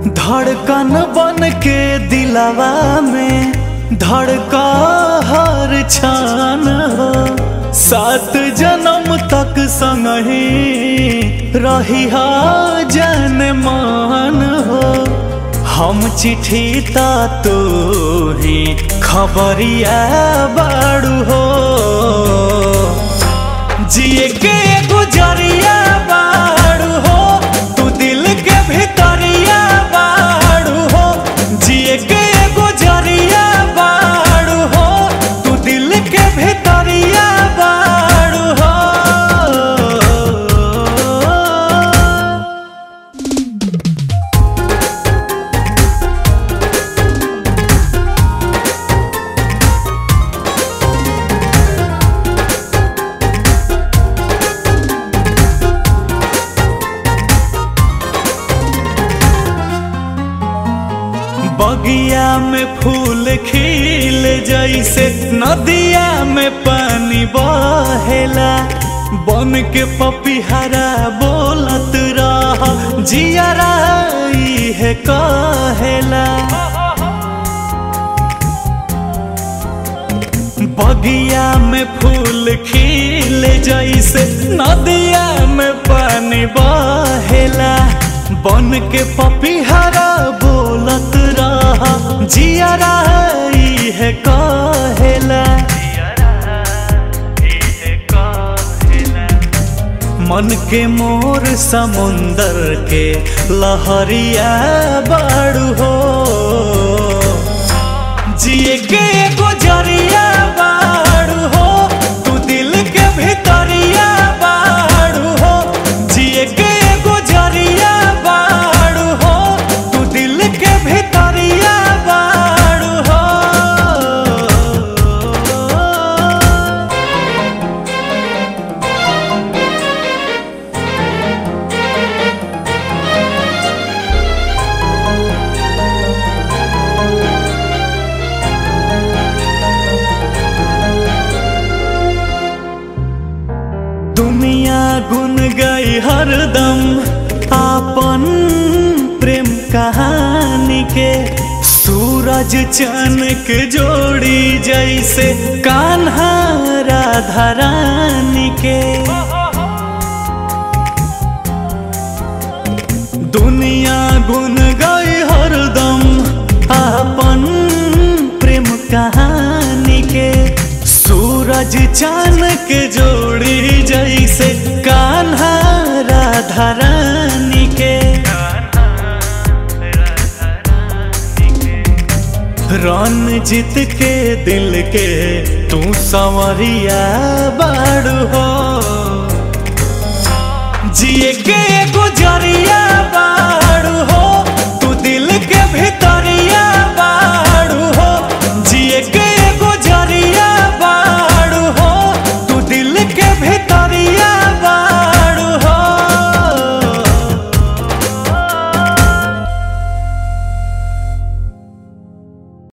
धड़कन बन के दिलावा में धड़का हर छान हो सात जन्म तक संग ही रही जन मान हो हम चिट्ठी ता तो ही खबरिया बाड़ू हो जिए के गुजरिया बाड़ू हो तू दिल के भीतरिया बाड़ू हो जिए के गुजरिया बाड़ू हो तू दिल के भीतरिया बाड़ू हो बगिया में फूल खिल जैसे नदिया में पानी बहेला बन के पपिहरा बोलत रह जियरा है कहेला बगिया में फूल खिल जैसे नदिया में पानी बहेला बन के पपिहरा बोलत रहा जियरा है कहेला मन के मोर समुंदर के लहरिया बाड़ू हो जिए के गुजरिया बाड़ू हो तू दिल के भीतरिया बाड़ू हो जिए के गुजरिया बाड़ू हो तू दिल के भीतरिया बाड़ू हो दुनिया गुन गई हरदम आपन प्रेम कहानी के सूरज चनक जोड़ी जैसे कान्हा राधा रानी के दुनिया गुन गई हरदम आपन प्रेम कहानी के सूरज चानक जोड़ी जैसे कान्हा राधा रानी के रन जीत के दिल के तू संवरिया बाड़ू हो जिए के